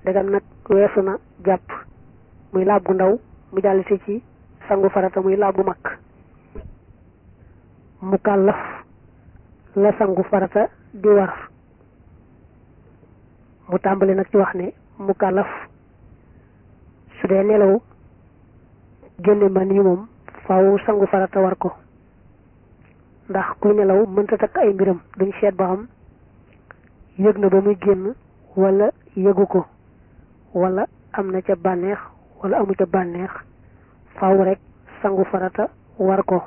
dagam nag weesu na jàpp muy laab gu ndaw mu jàll si ci sangu farata muy laab gu mag mu kàllaf la sangu farata di war mu tàmbali nag ci wax ne mu kàllaf su dee nelaw génne man yi moom faaw sangu farata war ko ndax kuy nelaw mënta takk ay mbiram duñ seet ba xam yëg na ba muy génn wala yëgu ko wala am na ca bànneex wala amu ca bànneex faaw rek sangu farata war ko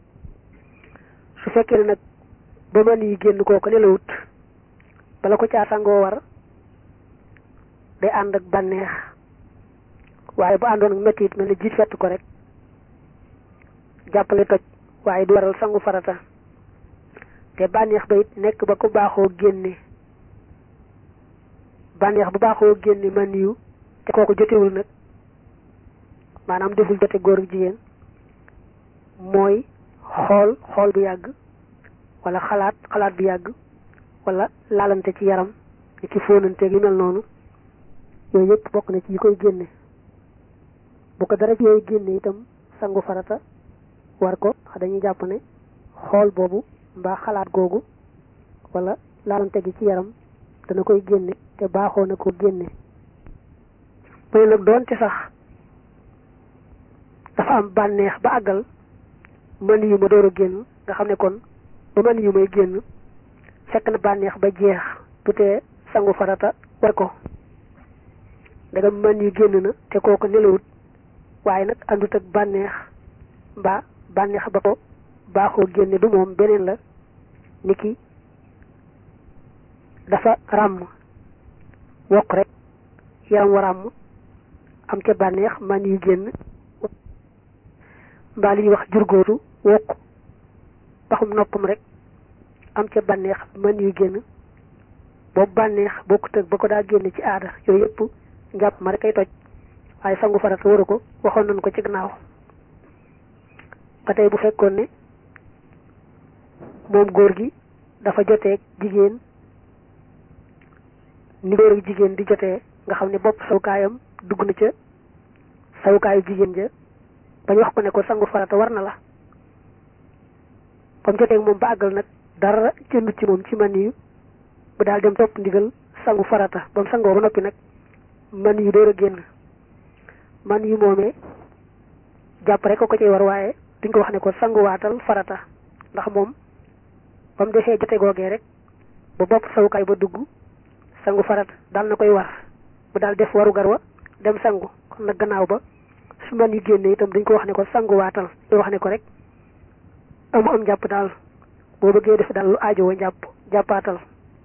su fekkee ne nag ba man yi génn kooku nelawut bala ko caa sangoo war day ànd ak bànneex waaye bu àndoon ak metti it mel ne jiit fett ko rek jàppale toj waaye du waral sangu farata te bànneex ba it nekk ba ko baaxoo génne bànneex bu baaxoo génne man yu te kooku jotewul nag maanaam deful jote góor ak jigéen mooy xool xool bu yàgg wala xalaat xalaat bu yàgg wala laalante ci yaram ni ki fóonanteeg yu mel noonu yooyu yëpp bokk na ci yi koy génne bu ko dara ci yooyu génne itam sangu farata war ko wax dañuy jàpp ne xool boobu mbaa xalaat googu wala laalante gi ci yaram dana koy génne te baaxoo na ko génne mu ne nag doonte sax dafa am bànneex ba àggal mën yu ma door a génn nga xam ne kon ba mën yu may génn fekk na bànneex ba jeex bu tee sangu farata war ko ndegam mën yu génn na te kooku nelawut waaye nag àndut ak bànneex mbaa bànneex ba ko baaxoo génne du moom beneen la niki dafa ràmm wokk rek yaram wa ràmm am ca bànneex man yu génn mbaa li ñuy wax jurgóotu wokk baxum noppam rek am ca bànneex man yu génn boobu bànneex bokkut ak ba ko daa génne ci aada yooyu yëpp njàpp ma rek ay toj waaye sangu farata waru ko waxoon nañ ko ci gannaaw ba tey bu fekkoon ne moom góor gi dafa joteeg jigéen ni góor ak jigéen di jotee nga xam ne bopp sawukaayam dugg na ca sawukaayu jigéen ja bañ wax ko ne ko sangu farata war na la ba mu joteeg moom ba àggal nag dara jëndut ci moom ci man yu bu daal dem topp ndigal sangu farata ba mu sangoo ba noppi nag man yu door a génn man yu moomee jàpp rek ko ko ciy war waaye duñ ko wax ne ko sanguwaatal farata ndax moom ba mu defee jote googee rek ba bopp sawukaay ba dugg sangu farata daal na koy war mu daal def waru gar wa dem sangu kon nag gannaaw ba su man yu génne itam duñ ko wax ne ko sanguwaatal ñu wax ne ko rek amu am jàpp daal boo bëggee def daal lu aajowoo jàpp jàppaatal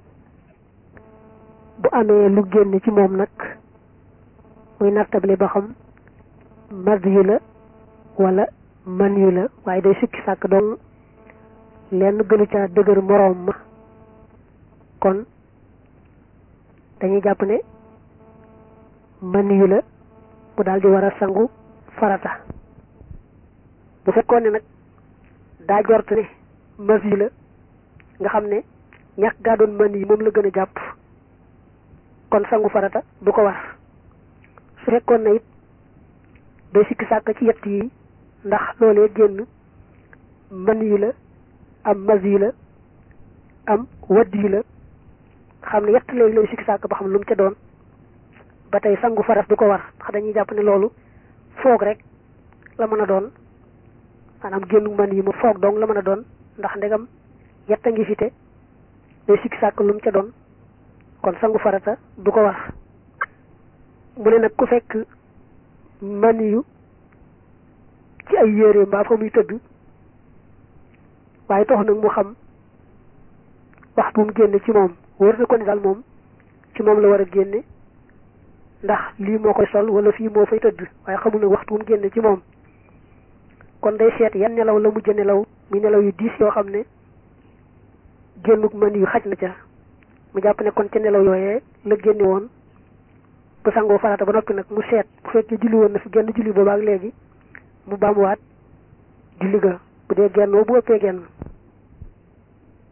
bu amee lu génn ci moom nag muy nattable ba xam mad yu la wala man yu la waaye day sukki sàkk doon lenn gënu ca dëgër moroom ma kon dañuy jàpp ne man yu la mu daal di war a sangu farata bu fekkoon ne nag daa jort ne mas yu la nga xam ne ñàkk gaa doon man yi moom la gën a jàpp kon sangu farata du ko war su fekkoon na it day sikki sàkk ci yett yi ndax loolee génn man yu la am mas yu la am wadd yu la xam ne yett léegi lay sikki sàkk ba xam lu mu ca doon ba tey sangu faras du ko war ndax dañuy jàpp ne loolu foog rek la mën a doon maanaam génn man yi mu foog dong la mën a doon ndax ndegam yett a ngi fi te day sikki sàkk lu mu ca doon kon sangu farata du ko war mu ne nag ku fekk man yu ci ay yére mbaa fa muy tëdd waaye tax nag mu xam wax bu mu génne ci moom wër na ko ne daal moom ci moom la war a génne ndax lii moo koy sol wala fii moo fay tëdd waaye xamul nag waxtu bu mu génne ci moom kon day seet yan nelaw la mujj nelaw muy nelaw yu diis yoo xam ne génnuk man yu xaj na ca mu jàpp ne kon ca nelaw yooyee la génne woon bu sangoo farata ba noppi nag mu seet bu fekkee julli woon na fi genn julli boobaak léegi mu baamuwaat julli ga bu dee gennoo bu ëppee genn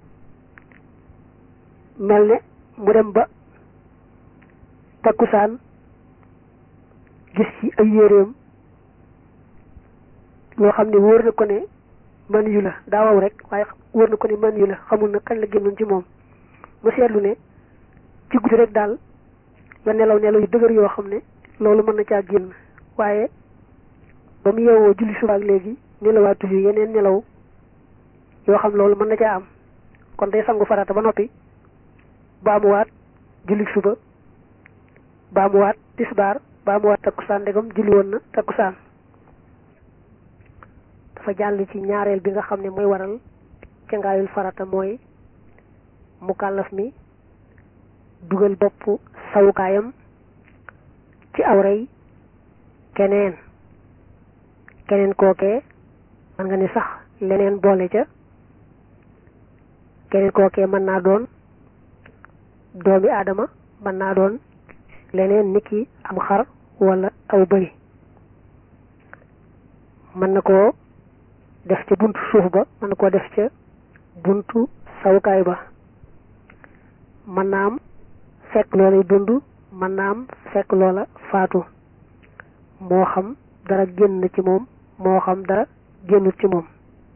mel ne mu dem ba takkusaan gis ci ay yéreem loo xam ne wóor na ko ne man yu la daa waw rek waaye wóor na ko ne man yu la xamul na kañ la génnoon ci moom mu seetlu ne ci guddi rek daal la nelaw nelaw yu dëgër yoo xam ne loolu mën na caa génn waaye ba mu yeewoo julli suba ak léegi nelawaatu fi yeneen nelaw yoo xam loolu mën na caa am kon day sangu farata ba noppi baamuwaat julli suba baamuwaat tisbaar baamuwaat takkusaan ndegam julli woon na takkusaan dafa jàll ci ñaareel bi nga xam ne mooy waral cangaayul farata mooy mukallaf mi dugal bopp sawukaayam ci awray keneen keneen kookee mën nga ni sax leneen boole ca keneen kookee mën naa doon doomi aadama mën naa doon leneen niki am xar wala aw bëy mën na koo def ca buntu suuf ba mën na koo def ca buntu sawukaay ba mën naa am fekk loolay dund mën naa am fekk loola faatu moo xam dara génn ci moom moo xam dara génnut ci moom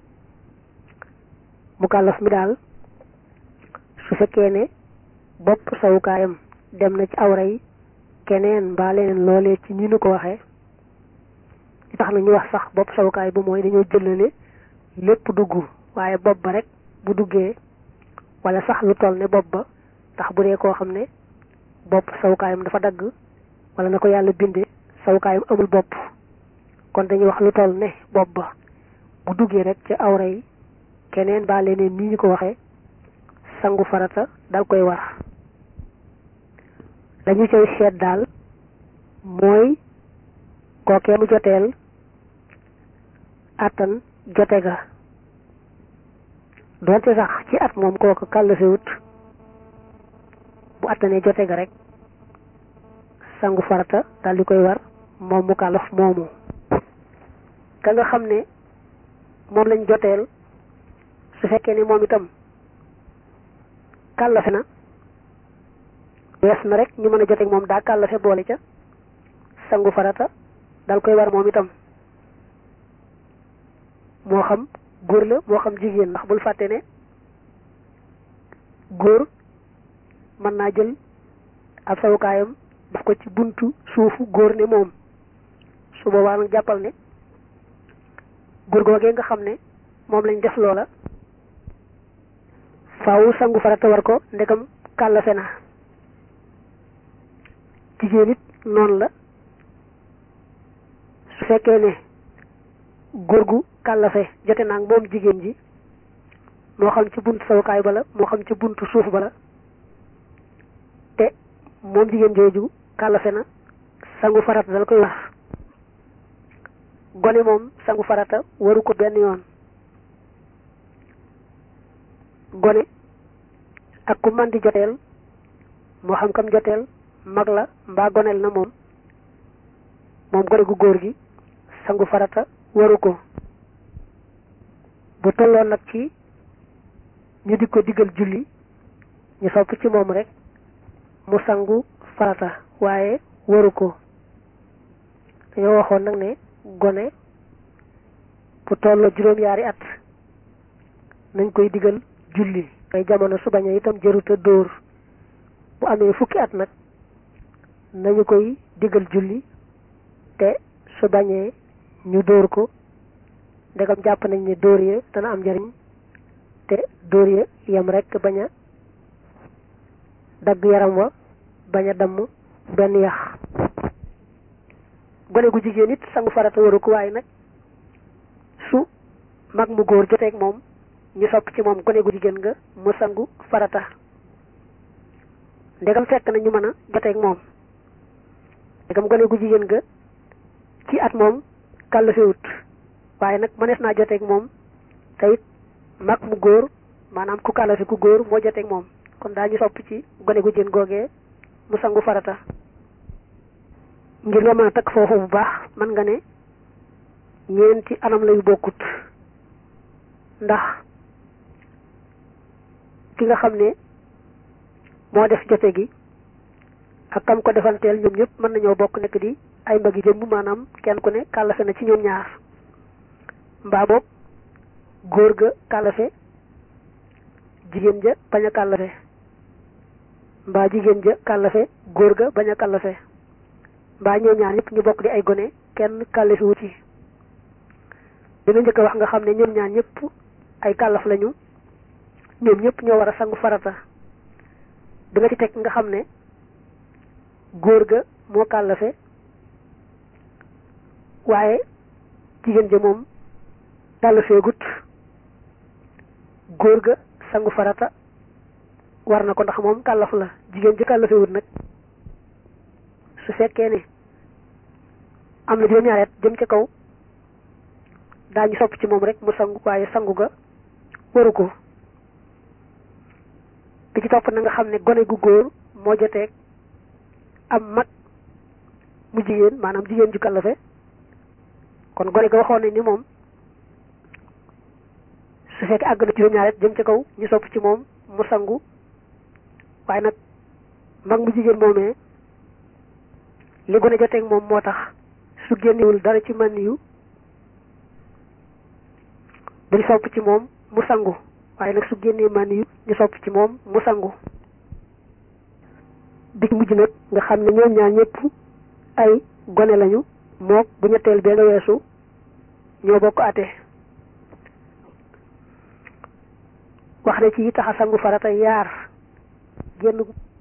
mukallaf mi daal su fekkee ne bopp sawukaayam dem na ci awra yi keneen mbaa leneen loolee ci ni nu ko waxee li tax na ñu wax sax bopp sawukaay bu mooy dañoo jëlale lépp dugg waaye bopp ba rek bu duggee wala sax lu toll ne bopp ba ndax bu dee koo xam ne bopp sawukaayam dafa dagg wala na ko yàlla bindee sawukaayam amul bopp kon dañuy wax lu toll ne bopp ba bu duggee rek ci awra yi keneen baa leneen nii ñu ko waxee sangu farata dal koy war dañu cay seet daal mooy kookee mu joteel attan jote ga doonte sax ci at moom kooku kàllafewut bu attanee jote ga rek sangu farata dal di koy war moom mu kàllaf moomu ka nga xam ne moom lañ joteel su fekkee ne moom itam kàllafe na wees na rek ñu mën a joteeg moom daa kàllafe boole ca sangu farata dal koy war moom itam moo xam góor la moo xam jigéen ndax bul fàtte ne góor mën naa jël ab sawukaayam daf ko ci buntu suufu góor ne moom su boobaa nag jàppal ne góor googee nga xam ne moom lañ def loola faaw sangu farata war ko ndegam kàllafe na jigéen it noonu la su fekkee ne góor gu kàllafe jote naag moom jigéen ji moo xam ci buntu sawukaay ba la moo xam ci buntu suuf ba la te moom jigéen jooju kàllafe na sangu farata dal koy war gone moom sangu farata waru ko benn yoon gone ak ku man di joteel moo xam kam joteel mag la mbaa goneel na moom moom gone gu góor gi sangu farata waru ko bu tolloon nag ci ñu di ko diggal julli ñu sopp ci moom rek mu sangu farata waaye waru ko dañoo waxoon nag ne gone bu tolloo juróom-yaari at nañ koy digal julli ay jamono su bañee itam jëruta dóor bu amee fukki at nag nañu koy digal julli te su bañee ñu dóor ko ndegam jàpp nañ ne dóor ya dana am njariñ te dóor ya yem rekk bañ a dagg yaram wa bañ a damm benn yax gone gu jigéen it sangu farata waru ko waaye nag su mag mu góor joteeg moom ñu sopp ci moom gone gu jigéen nga mu sangu farata ndegam fekk na ñu mën a joteeg moom ndegam gone gu jigéen nga ci at moom kàllafewut waaye nag mënees naa joteeg moom te it mag mu góor maanaam ku kàllafe ku góor moo joteeg moom kon daañu sopp ci gone gu jigéen googee mu sangu farata ngir nga mën a takk foofu bu baax mën nga ne ñeenti anam lay bokkut ndax ki nga xam ne moo def jote gi ak kam ko defanteel ñoom ñëpp mën nañoo bokk nekk di ay mbagi jëmm maanaam kenn ku ne kàllafe na ci ñoom ñaar mbaa boog góor ga kàllafe jigéen ja bañ a kàllafe mbaa jigéen ja kàllafe góor ga bañ a kàllafe mbaa ñoom ñaar ñëpp ñu bokk di ay gone kenn kàllafe wu ci dina njëkk a wax nga xam ne ñoom ñaar ñëpp ay kàllaf lañu ñoom ñëpp ñoo war a sangu farata bi nga ci teg nga xam ne góor ga moo kàllafe waaye jigéen ja moom kàllafee gut góor ga sangu farata war na ko ndax moom kàllaf la jigéen ji kàllafee wut nag su fekkee ne am na juróom-ñaareet jëm ca kaw daañu sopp ci moom rek mu sangu waaye sangu ga waru ko bi ci topp na nga xam ne gone gu góor moo joteeg am mag mu jigéen maanaam jigéen ju kàllafe kon gone ga waxoon nañ ni moom su fekkee àgg na juróom-ñaareet jëm ca kaw ñu sopp ci moom mu sangu waaye nag mag mu jigéen moomee li gone joteeg moom moo tax su génnewul dara ci man yu duñ sopp ci moom mu sangu waaye nag su génnee man yu ñu sopp ci moom mu sangu bi ci mujj nag nga xam ne ñoom ñaar ñëpp ay gone lañu mook bu ñetteel bee nga weesu ñoo bokk ate wax na ci taxa sangu farata yaar génn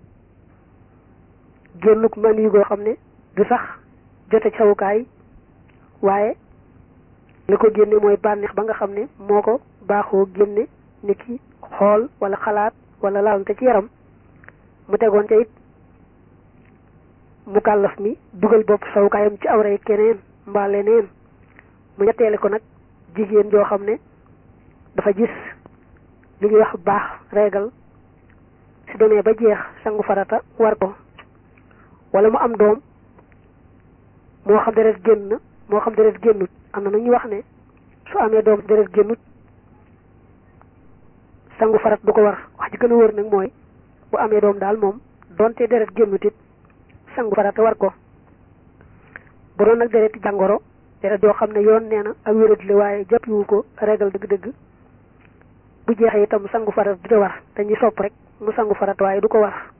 génnuk man yu goo xam ne du sax jote ci sawukaay waaye li ko génne mooy bànneex ba nga xam ne moo ko baaxoo génne ni ki xool wala xalaat wala laalante ci yaram mu tegoon ca it mu kàllaf mi dugal bopp sawukaayam ci awray keneen mbaa leneen mu ñetteele ko nag jigéen joo xam ne dafa gis li ñuy wax baax reegal su demee ba jeex sangu farata war ko wala mu am doom moo xam deret génn na moo xam deret génnut am na nag ñu wax ne su amee doom deret génnut sangu farat du ko war wax ji gën a wër nag mooy bu amee doom daal moom donte deret génnut it sangu farata war ko bu doon nag dereti jàngoro deret yoo xam ne yoon nee na ak wérat la waaye jàppiwu ko regal dëgg-dëgg bu jeexee itam sangu farat du te war dañuy sopp rek mu sangu farat waaye du ko war